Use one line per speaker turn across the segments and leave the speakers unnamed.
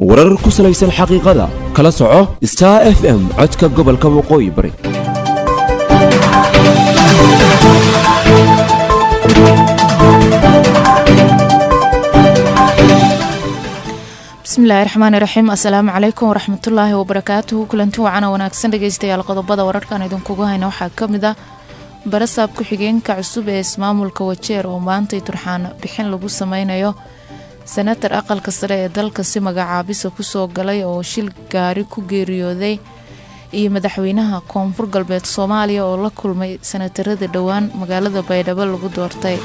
warar ku salaysan xaqiiqada kala soco star f m codka gobolka waqooyi bari
bismillahi raxmaani raxiim assalaamu calaykum waraxmatullaahi wabarakaatuhu kulanti wacana wanaagsan dhegeystayaal qodobada wararkan idinkugu hayna waxaa ka mid ah barasaab ku-xigeenka cusub ee ismaamulka wajeer oo maantay turxaan bixin lagu sameynayo senatar aqalka sare ee dalka si magacaabisa kusoo galay oo shil gaari ku geeriyooday iyo madaxweynaha koonfur galbeed soomaaliya oo la kulmay sanatarada dhowaan magaalada baydhabo lagu doortay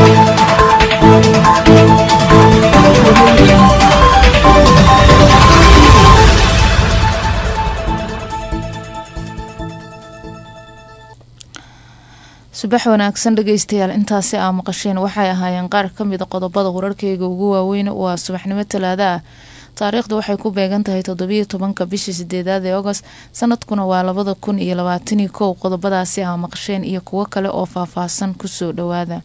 subax wanaagsan dhegeystayaal intaasi aa maqasheen waxay ahaayeen qaar ka mida qodobada wararkeyga ugu waaweyn waa subaxnimo talaada ah taariikhdu waxay ku beegan tahay toddobiyo tobanka bishii sideedaad ee agost sanadkuna waa labada kun iyo labaatanii kow qodobadaasi aa maqasheen iyo kuwo kale oo faahfaahsan kusoo dhawaada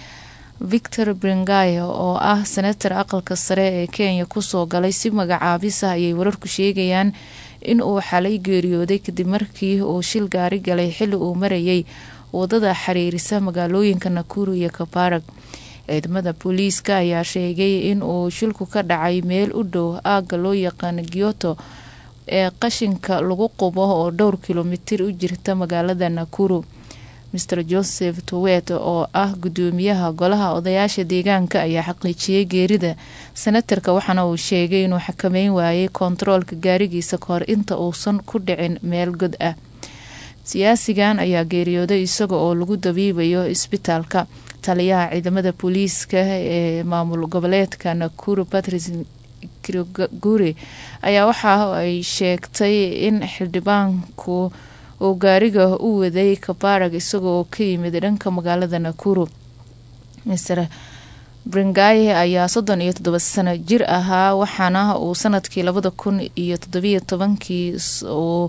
victor bringayo oo ah senatar aqalka sare ee kenya kusoo galay si magacaabisa ayay wararku sheegayaan in uu xalay geeriyooday kadib markii uu shil gaari galay xili uu marayay wadada xiriirisa magaalooyinka nakuru iyo kabarag ciidamada booliiska ayaa sheegay in uu shilku ka dhacay meel u dhow aagga loo yaqaano gyoto ee qashinka lagu qubo oo dhowr kilomitir u jirta magaalada nakuru maer joseph towet oo ah gudoomiyaha golaha odayaasha deegaanka ayaa xaqiijiyey geerida senatarka waxaana uu sheegay inuu xakameyn waayay kontaroolka gaarigiisa kahor inta uusan ku dhicin meel god ah siyaasigan ayaa geeriyooday isaga oo lagu dabiibayo isbitaalka taliyaha ciidamada booliiska ee maamul goboleedka nakuru patrice kiroguri ayaa waxa ay sheegtay in xildhibaanku uu gaariga u waday kabarag isaga oo ka yimid dhanka magaalada nakuru mr bringaye ayaa soddon iyo toddoba sano jir ahaa waxaana uu sanadkii labada kun iyo toddobiyo tobankii uu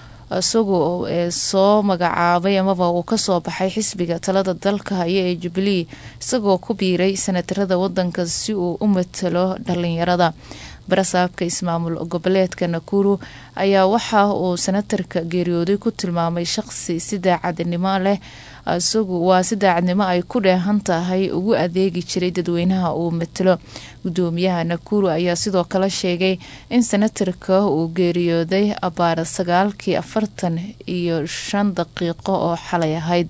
isagu soo magacaabay amaba uu kasoo baxay xisbiga talada dalka haya ee jubilee isagoo ku biiray sanatarada wadanka si uu u matalo dhalinyarada barasaabka ismaamul goboleedka nakuru ayaa waxa uu sanatarka geeriyooday ku tilmaamay shaqsi si daacadnimo leh isagu waa si daacadnimo ay ku dheehan tahay ugu adeegi jiray dadweynaha uu matalo gudoomiyaha nakuru ayaa sidoo kale sheegay in sanatarka uu geeriyooday abaara sagaalkii afartan iyo shan daqiiqo oo xalay ahayd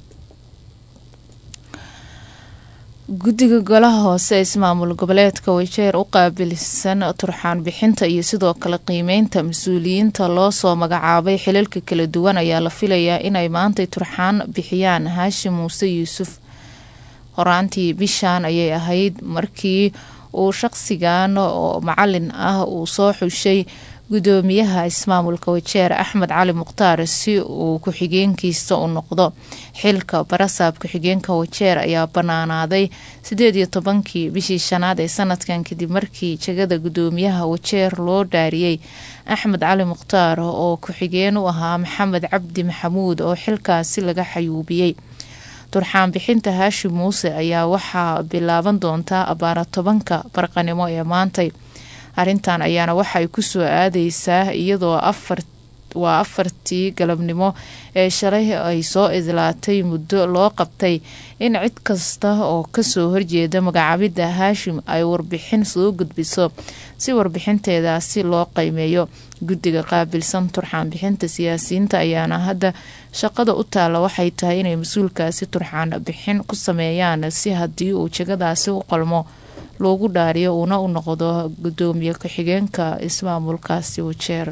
guddiga golaha hoose ee ismaamul goboleedka wajeer u qaabilsan turxaan bixinta iyo sidoo kale qiimeynta mas-uuliyiinta loo soo magacaabay xilalka kala duwan ayaa la filayaa inay maantay turxaan bixiyaan haashim muuse yuusuf horaantii bishaan ayay ahayd markii uu shaqsigan oo macalin ah uu soo xushay gudoomiyaha ismaamulka wajeer axmed cali mukhtaar si uu ku-xigeenkiisa u noqdo xilka barasaab ku-xigeenka wajeer ayaa banaanaaday sideed iyo tobankii bishii shanaad ee sanadkan kadib markii jegada gudoomiyaha wajeer loo dhaariyey axmed cali mukhtaar oo ku-xigeen u ahaa maxamed cabdi maxamuud oo xilkaasi laga xayuubiyey turxaan bixinta haashim muuse ayaa waxaa bilaaban doontaa abaara tobanka barqanimo ee maantay arrintan ayaana waxay kusoo aadeysaa iyadoo waa afartii galabnimo ee shalay ay soo idlaatay muddo loo qabtay in cid kasta oo kasoo horjeeda magacaabidda haashim ay warbixin soo gudbiso si warbixinteedaasi loo qiimeeyo guddiga qaabilsan turxaan bixinta siyaasiyiinta ayaana hadda shaqada u taalla waxay tahay inay mas-uulkaasi turxaan bixin ku sameeyaan si haddii uu jegadaasi u qalmo loogu dhaariyo uuna u noqdo gudoomiye ku-xigeenka ismaamulkaasi wajeer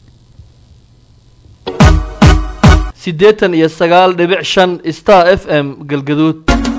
siddeetan iyo sagaal dhibic shan star f m galgaduud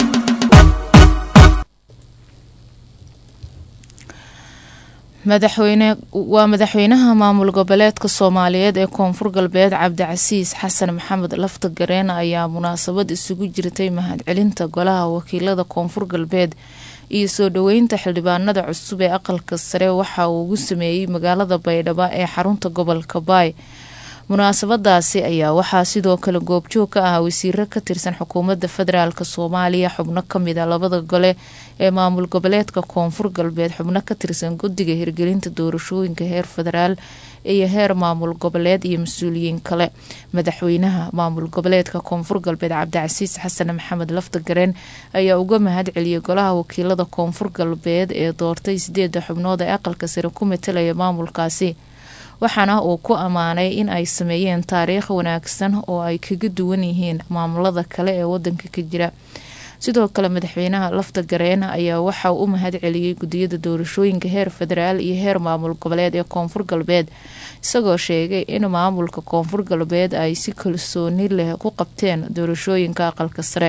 madaxweyne waa madaxweynaha maamul goboleedka soomaaliyeed ee koonfur galbeed cabdicasiis xasan maxamed lafta gareen ayaa munaasabad isugu jirtay mahadcelinta golaha wakiilada koonfur galbeed iyo soo dhoweynta xildhibaanada cusub ee aqalka sare waxa uu ugu sameeyey magaalada baydhabo ee xarunta gobolka baay munaasabadaasi ayaa waxaa sidoo kale goobjoog ka ah wasiiro ka tirsan xukuumadda federaalk soomaaliya xubno kamid a labada gole ee maamul goboleedka koonfur galbeed xubno ka tirsan guddiga hirgelinta doorashooyinka heer federaal iyo heer maamul goboleed iyo mas-uuliyiin kale madaxweynaha maamul goboleedka koonfur galbeed cabdicasiis xasan maxamed laftagareen ayaa uga mahad celiyay golaha wakiilada koonfur galbeed ee doortay sideeda xubnood ee aqalka sare ku matalaya maamulkaasi waxaana uu ku ammaanay in ay sameeyeen taariikh wanaagsan oo ay kaga duwan yihiin maamulada kale ee wadanka ka jira sidoo kale madaxweynaha lafta gareen ayaa waxa uu u mahad celiyey gudiyada doorashooyinka heer federaal iyo heer maamul goboleed ee koonfur galbeed isagoo sheegay in maamulka koonfur galbeed ay si kalsooni leh ku qabteen doorashooyinka aqalka sare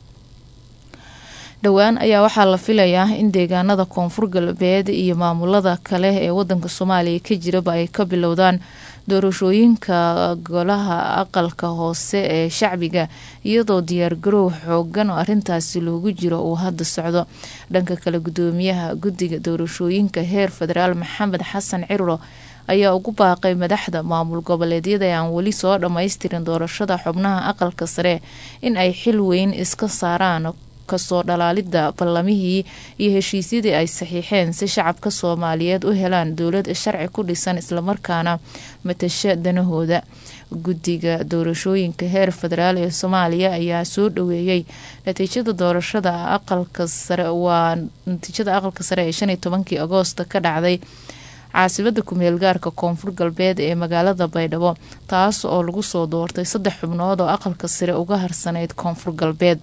dhowaan ayaa waxaa la filayaa in deegaanada koonfur galbeed iyo maamulada kale ee wadanka soomaaliya ka jiraba ay ka bilowdaan doorashooyinka golaha aqalka hoose ee shacbiga iyadoo diyaargaroow xoogan oo arintaasi loogu jiro uu hadda socdo dhanka kale gudoomiyaha guddiga doorashooyinka heer federaal maxamed xasan ciruro ayaa ugu baaqay madaxda maamul goboleedyada ee aan weli soo dhammaystirin doorashada xubnaha aqalka sare in ay xil weyn iska saaraan kasoo dhalaalida ballamihii iyo heshiisyadii ay saxiixeen si shacabka soomaaliyeed u helaan dowlad sharci ku dhisan islamarkaana matasha danahooda guddiga doorashooyinka heer federaal ee soomaaliya ayaa soo dhaweeyey natiijada doorashada aqalka sare waa natiijada aqalka sare ee shan iyo tobankii agoosta ka dhacday caasimada kumeel gaarka koonfur galbeed ee magaalada baydhabo taas oo lagu soo doortay saddex xubnood oo aqalka sare uga harsanayd koonfur galbeed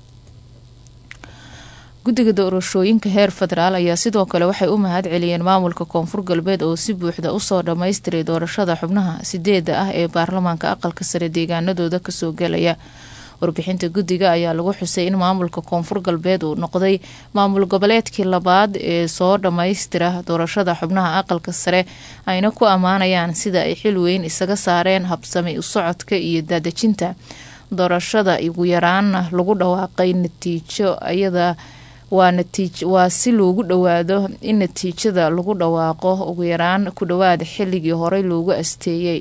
guddiga doorashooyinka heer federaal ayaa sidoo kale waxay u mahad celiyeen maamulka koonfur galbeed oo si buuxda usoo dhammaystiray doorashada xubnaha sideeda ah ee baarlamaanka aqalka sare deegaanadooda kasoo gelaya warbixinta guddiga ayaa lagu xusay in maamulka koonfur galbeed uu noqday maamul goboleedkii labaad ee soo dhammaystira doorashada xubnaha aqalka sare ayna ku ammaanayaan sida ay xil weyn isaga saareen habsami u socodka iyo daadejinta doorashada ugu yaraana lagu dhawaaqay natiijo ayada waa natiij waa si loogu dhowaado in natiijada lagu dhawaaqo ugu yaraan ku dhowaad xilligii horey loogu asteeyey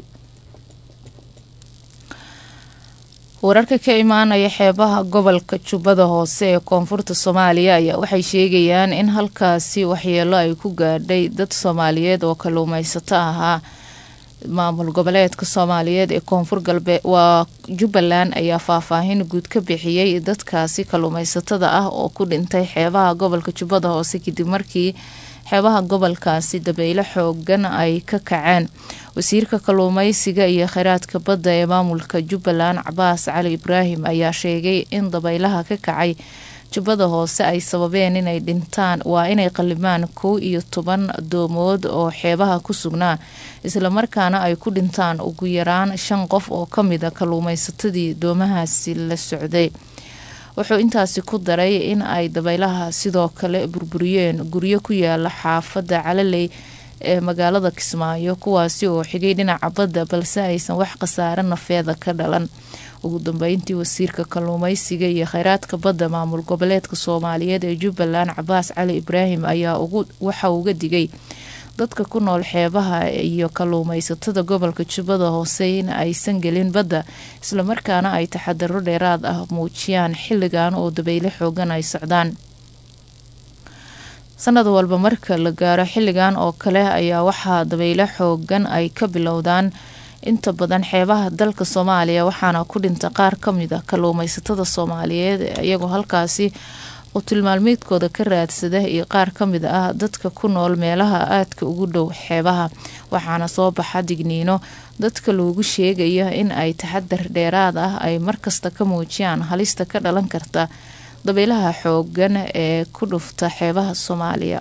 wararka ka imaanaya xeebaha gobolka jubbada hoose ee koonfurta soomaaliya ayaa waxay sheegayaan in halkaasi waxyeelo ay ku gaadhay dad soomaaliyeed oo kaluumeysato ahaa maamul goboleedka soomaaliyeed ee koonfur galbeed waa jubbaland ayaa faahfaahin guud ka bixiyey dadkaasi kaluumeysatada ah oo ku dhintay xeebaha gobolka jubbada hoose kadib markii xeebaha gobolkaasi dabeyle xoogan ay ka kaceen wasiirka kaluumeysiga iyo kheyraadka badda ee maamulka jubbaland cabaas cali ibraahim ayaa sheegay in dabeylaha ka kacay jubbada hoose ay sababeen inay dhintaan waa inay qalimaan kow iyo toban doomood oo xeebaha ku sugnaa islamarkaana ay ku dhintaan ugu yaraan shan qof oo kamida kaluumeysatadii doomahaasi la socday wuxuu intaasi ku daray in ay dabeylaha sidoo kale burburiyeen guryo ku yaala xaafadda calaley ee magaalada kismaayo kuwaasi oo xigay dhinaca badda balse aysan wax khasaare nafeeda ka dhalan ugu dambeyntii wasiirka kaluumeysiga iyo kheyraadka badda maamul goboleedka soomaaliyeed ee jubbaland cabaas cali ibraahim ayaa waxa uga digay dadka ku nool xeebaha iyo kaluumeysatada gobolka jubbada hoose in aysan gelin badda islamarkaana ay taxadaro dheeraad ah muujiyaan xilligan oo dabeyle xoogan ay socdaan sanad walba marka la gaaro xilligan oo kale ayaa waxaa dabeyle xoogan ay ka bilowdaan inta badan xeebaha dalka soomaaliya waxaana ku dhinta qaar kamid a kaluumeysatada soomaaliyeed iyagoo halkaasi qutilmaalmeedkooda ka raadsada iyo qaar kamid ah dadka ku nool meelaha aadka ugu dhow xeebaha waxaana soo baxa digniino dadka loogu sheegaya in ay taxadar dheeraad ah ay markasta ka muujiyaan halista ka dhalan karta dabeelaha xoogan ee ku dhufta xeebaha soomaaliya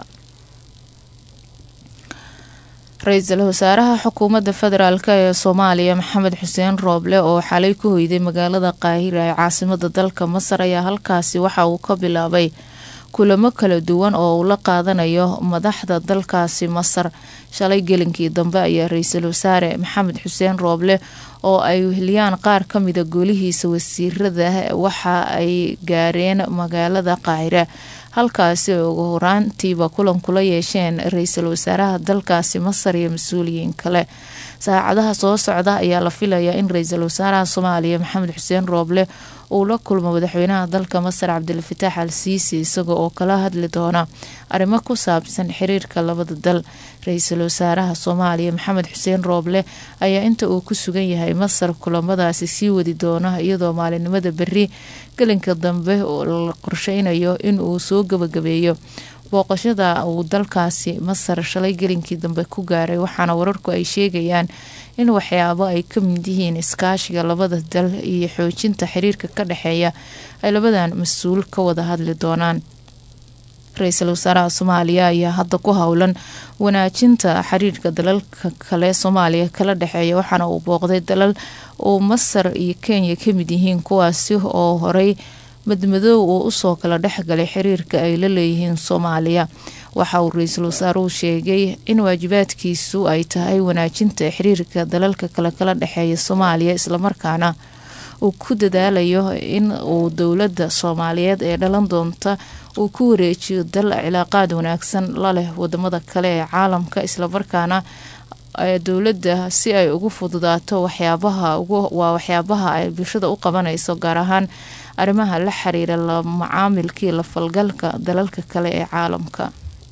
ra-iisul wasaaraha xukuumadda federaalk ee soomaaliya maxamed xuseen rooble oo xalay ku hoyday magaalada qaahira ee caasimada dalka masar ayaa halkaasi waxa uu ka bilaabay kulamo kala duwan oo uu la qaadanayo madaxda dalkaasi masar shalay gelinkii dambe ayaa ra-iisul wasaare maxamed xuseen rooble oo ay weheliyaan qaar kamida goolihiisa wasiirada waxa ay gaareen magaalada qaahira halkaasi ay ugu horaantiiba kulan kula yeesheen ra-iisul wasaaraha dalkaasi masar iyo mas-uuliyiin kale saacadaha soo socda ayaa la filayaa in ra-iisul wasaaraha soomaaliya maxamed xuseen rooble uu la kulmo madaxweynaha dalka masar cabdilfataax al siisi isaga oo kala hadli doona arrimo ku saabsan xiriirka labada dal ra-iisul wasaaraha soomaaliya maxamed xuseen rooble ayaa inta uu ku sugan yahay masar kulamadaasi sii wadi doona iyadoo maalinimada beri gelinka dambe la qorsheynayo in uu soo gabagabeeyo booqashada uu dalkaasi masar shalay gelinkii dambe ku gaaray waxaana wararku ay sheegayaan in waxyaabo ay ka mid yihiin iskaashiga labada dal iyo xoojinta xiriirka ka dhexeeya ay labadan mas-uul ka wada hadli doonaan ra-iisul wasaaraha soomaaliya ayaa hadda ku howlan wanaajinta xiriirka dalalka kale soomaaliya kala dhexeeya waxaana uu booqday dalal uu masar iyo kenya ka mid yihiin kuwaasi oo horey madmadoow uu usoo kala dhexgalay xiriirka ay la leeyihiin soomaaliya waxa uu ra-iisul wasaaruhu sheegay in waajibaadkiisu ay tahay wanaajinta xiriirka dalalka kale kala dhexeeya soomaaliya islamarkaana uu ku dadaalayo in uu dowladda soomaaliyeed ee dhalan doonta uu ku wareejiyo dal cilaaqaad wanaagsan la leh wadamada kale ee caalamka islamarkaana dowladda si ay ugu fududaato waxyaabaha waa waxyaabaha ay bulshada u qabanayso gaar ahaan arrimaha la xiriira la macaamilkii la falgalka dalalka kale ee caalamka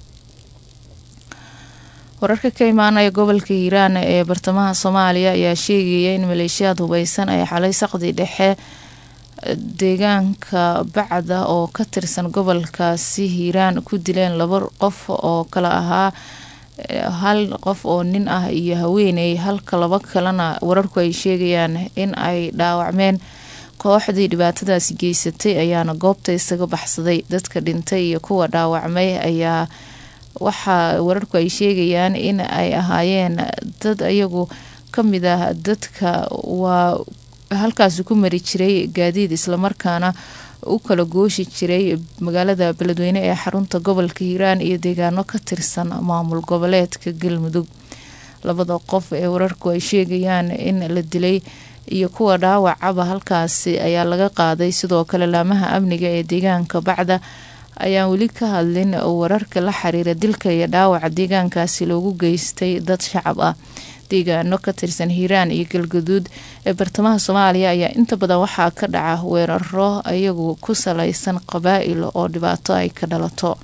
wararka ka imaanaya gobolka hiiraan ee bartamaha soomaaliya ayaa sheegaya in maleeshiyaad hubeysan ay xalay saqdi dhexe deegaanka bacda oo ka tirsan gobolkaasi hiiraan ku dileen laba qof oo kala ahaa hal qof oo nin ah iyo haweeney halka laba kalena wararku ay sheegayaan in ay dhaawacmeen kooxdii dhibaatadaasi geysatay ayaana goobta isaga baxsaday dadka dhintay iyo kuwa dhaawacmay ayaa waxaa wararku ay sheegayaan in ay ahaayeen dad iyagu kamid ah dadka waa halkaasi ku mari jiray gaadiid islamarkaana u kala gooshi jiray magaalada beledweyne ee xarunta gobolka hiiraan iyo deegaano ka tirsan maamul goboleedka galmudug labada qof ee wararku ay sheegayaan in la dilay iyo kuwa dhaawacaba halkaasi ayaa laga qaaday sidoo kale laamaha amniga ee deegaanka bacda ayaan weli ka hadlin wararka la xiriira dilka iyo dhaawaca deegaankaasi loogu geystay dad shacab ah deegaano ka tirsan hiiraan iyo galgaduud ee bartamaha soomaaliya ayaa inta badan waxaa ka dhaca weeraro iyagu ku salaysan qabaa-il oo dhibaato ay ka dhalato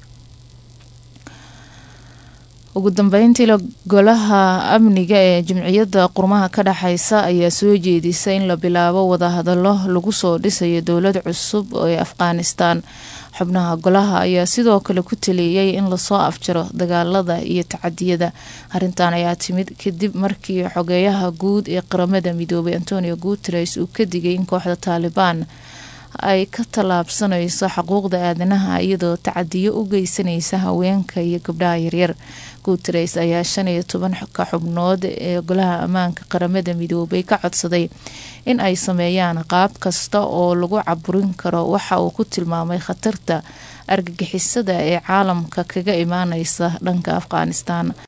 ugu dambeyntiila golaha amniga ee jimciyadda qurmaha ka dhexeysa ayaa soo jeedisay in la bilaabo wadahadalo lagu soo dhisayo dowlad cusub ee afghanistan xubnaha golaha ayaa sidoo kale ku taliyey in lasoo afjaro dagaalada iyo tacadiyada arrintan ayaa timid kadib markii xogeeyaha guud ee qaramada midoobay antonio guteres uu ka digay in kooxda taalibaan ay ka tallaabsanayso xuquuqda aadanaha iyadoo tacadiyo u geysanaysa haweenka iyo gabdhaha yaryar guteres ayaa shan iyo toban ka xubnood ee golaha ammaanka qaramada midoobay ka codsaday in ay sameeyaan qaab kasta oo lagu caburin karo waxa uu ku tilmaamay khatarta argagixisada ee caalamka kaga imaaneysa dhanka afghanistan